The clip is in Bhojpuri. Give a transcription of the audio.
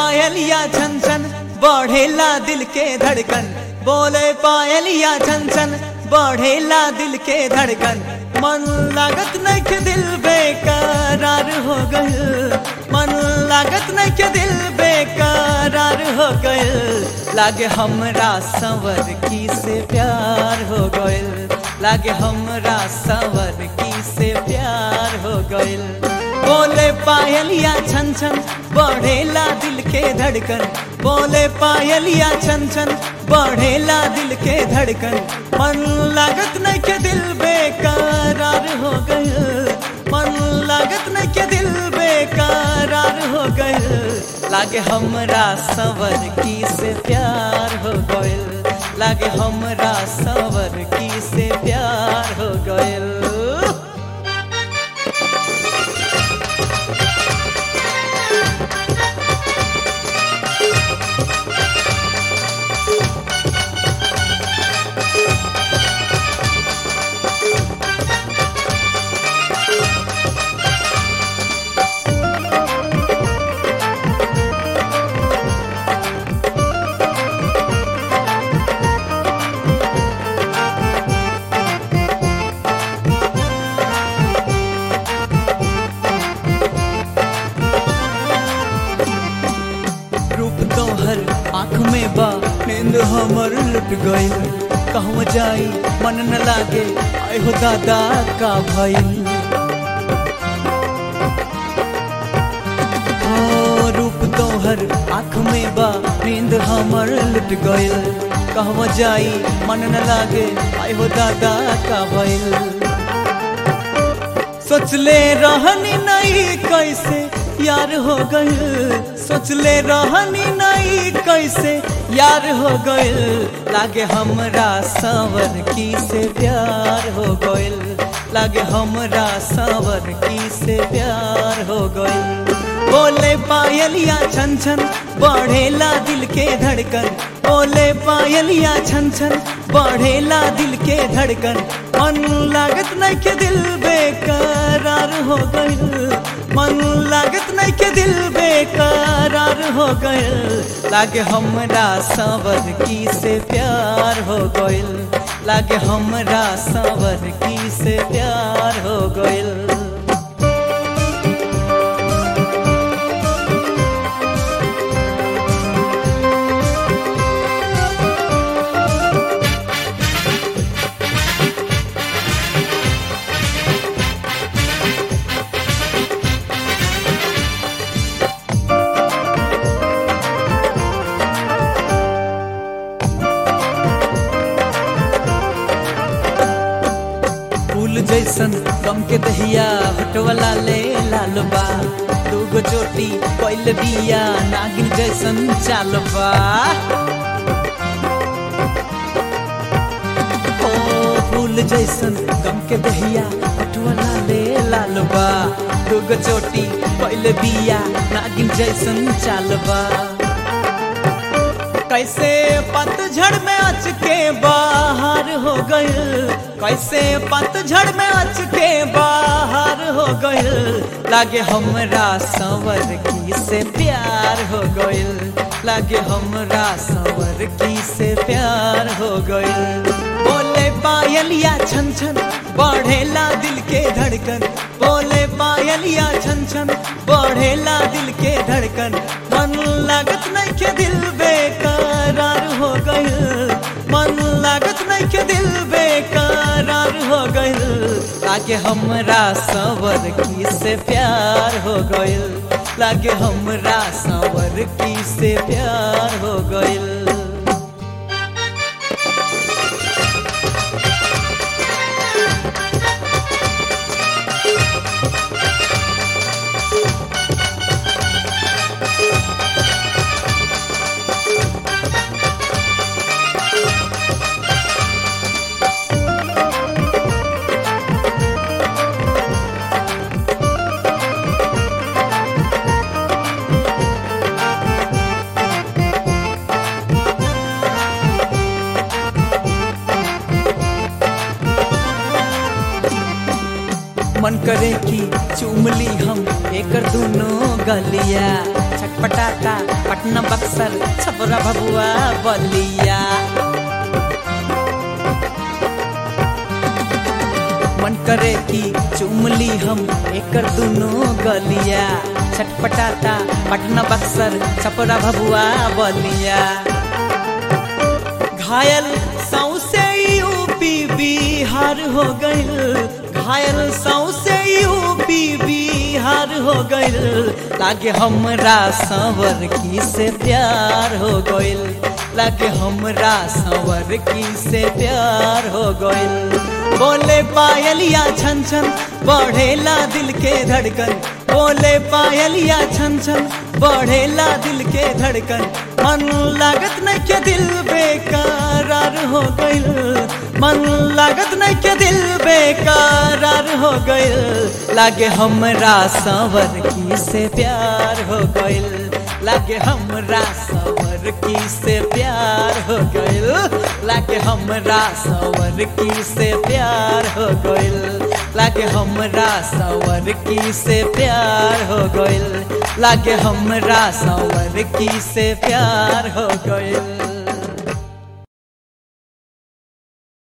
पायलिया छन छन बढ़ेला दिल के धड़कन बोले पायलिया छन छन बढ़ेला दिल के धड़कन मन लागत नहीं के दिल बेकरार हो गए मन लागत नहीं के दिल बेकरार हो गए लागे हमरा संवर की से प्यार हो गए लागे हमरा संवर की से प्यार हो गए बोले पायलिया छन छन बढ़ेला दिल के धड़कन बोले पायलिया छन छन बढ़ेला दिल के धड़कन मन लागत नहीं के दिल बेकरार हो गए मन लागत नहीं के दिल बेकरार हो गए लागे हमरा सवर की से प्यार हो गए लागे हमरा सवर की से प्यार हो गए रूप तोहर आँख में बा नींद हमर लुट गइल कहूँ जाई मन न लागे आय हो दादा का भइल ओ रूप तोहर आँख में बा नींद हमर लुट गइल कहूँ जाई मन न लागे आय हो दादा का भइल सोचले रहनी नहीं कैसे यार हो गए सोचले रहनी नहीं कैसे यार हो गए लागे हमरा सावर की से प्यार हो गए लागे हमरा सावर की से प्यार हो गए बोले पायलिया छन छन बढ़ेला दिल के धड़कन बोले पायलिया छन छन बढ़ेला दिल के धड़कन मन लागत नहीं के दिल बेकरार हो गए मन लागत नहीं के दिल बेकरार हो गए लागे हमरा सावर की से प्यार हो गए लागे हमरा सावर की से प्यार हो गए फूल जैसन गम के दहिया हटवला ले लाल बा दूगो चोटी कैल बिया नागिन जैसन चाल बा ओ फूल जैसन गम के दहिया हटवला ले लाल बा दूगो चोटी कैल बिया नागिन जैसन चाल बा कैसे पतझड़ में अच के बाहर हो गए कैसे पतझड़ में अच के बाहर हो गए लागे हमरा संवर की से प्यार हो गए लागे हमरा संवर की से प्यार हो गए बोले पायलिया छन छन बढ़ेला दिल के धड़कन बोले पायलिया छन छन बढ़ेला दिल के धड़कन मन लागत नहीं के दिल बेकरार हो गए मन लागत नहीं के दिल बेकरार हो गए लागे हमरा सवर की से प्यार हो गए लागे हमरा सवर की से प्यार हो गए मन करे कि चुमली हम एकर दोनों गलिया छक छटपटाता पटना बक्सर छपरा भबुआ बलिया मन करे कि चुमली हम एकर दुनो गलिया छटपटाता पटना बक्सर छपरा भबुआ बलिया घायल सौसे यूपी बिहार हो गइल घायल सौसे यूपी बिहार हो गइल लागे हमरा संवर की से प्यार हो गइल लागे हमरा संवर की से प्यार हो गइल बोले पायलिया छन छन बढ़ेला दिल के धड़कन बोले पायलिया छन छन बढ़ेला दिल के धड़कन मन लागत नहीं के दिल बेकरार हो गइल मन लागत नहीं के दिल बेकरार हो गइल लागे हमरा संवर की से प्यार हो गइल लागे हमरा संवर की से प्यार हो गइल लागे हमरा संवर की से प्यार हो गइल लागे हमरा संवर की से प्यार हो गइल लागे हमरा संवर की से प्यार हो गइल